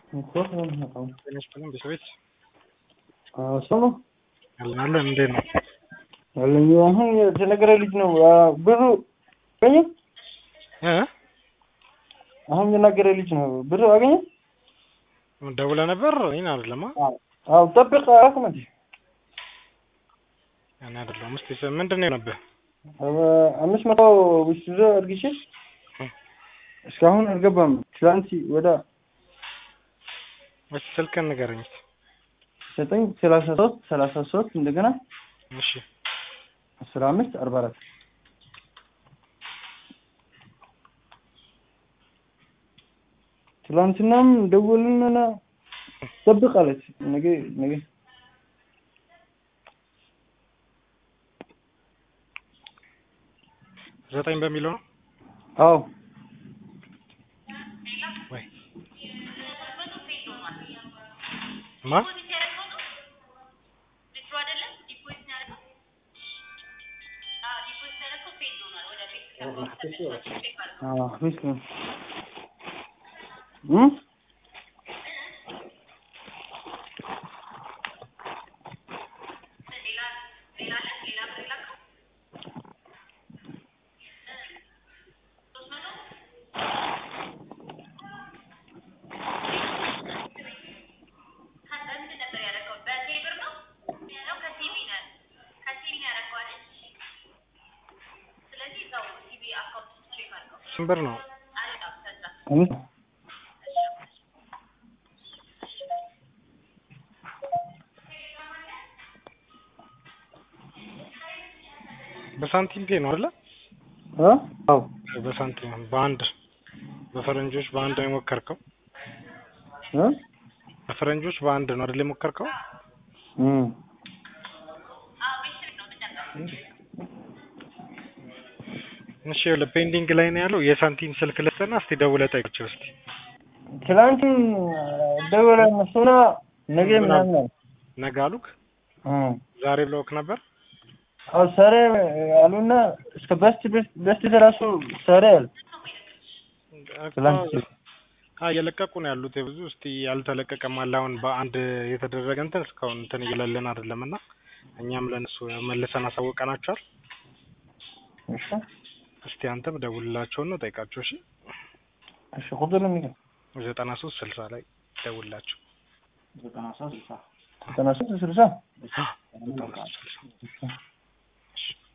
ኮት ነው የሚመጣው። ጤናስጥልን ቤተሰቤት እሱ ነው አለን እንዴት ነው? ያለኝ አሁን የተነገረ ልጅ ነው አ፣ ብሩ አገኘ። እ አሁን የናገረ ልጅ ነው ብሩ አገኘ። ደውለህ ነበር? እኔን አይደለማ አዎ ጠብቅ አላልኩም እንዴ? እኔ አይደለሁም። እስኪ ስ- ምንድን ነው የሆነብህ? አበ- አምስት መቶ ውስጥ ይዞ እርግቼ እስካሁን አልገባም። ትላንት ወደ እስኪ ስልክህን ንገረኝ እስኪ። ዘጠኝ ሰላሳ ሶስት ሰላሳ ሶስት እንደገና እሺ አስራ አምስት አርባ አራት ትላንትናም ደወልንና ጠብቅ አለች። ነገ ነገ ዘጠኝ በሚለው ነው አዎ ወይ ማ አዎ ፊስ ነው እም ስንት ብር ነው? አምስት በሳንቲም ፔ ነው አይደለ? አ አዎ በሳንቲም በአንድ በፈረንጆች በአንድ ነው የሞከርከው? እ በፈረንጆች በአንድ ነው አይደል የሞከርከው? እም እሺ ይኸውልህ ፔንዲንግ ላይ ነው ያለው። የሳንቲም ስልክ ልስጥና እስቲ ደውለህ ጠይቃቸው እስቲ። ትላንትም ደወለ እነሱና ነገ ምናምን አለ። ነገ አሉክ? እም ዛሬ ብለውክ ነበር? አዎ ሰሬ አሉና እስከ በስት በስት ደራሱ ሰሬ አሉ። ትላንት አዎ እየለቀቁ ነው ያሉት የብዙ እስቲ ያልተለቀቀም አለ አሁን በአንድ የተደረገ እንትን እስካሁን እንትን እየለልን አይደለም እና እኛም ለነሱ መልሰን አሳውቀናቸዋል። እሺ እስቲ አንተም ደውልላቸውና ጠይቃቸው እሺ። እሺ ቁጥር ነው የሚለው ዘጠና ሶስት ስልሳ ላይ ደውልላቸው። ዘጠና ሶስት ስልሳ ዘጠና ሶስት ስልሳ ዘጠና ሶስት ስልሳ እሺ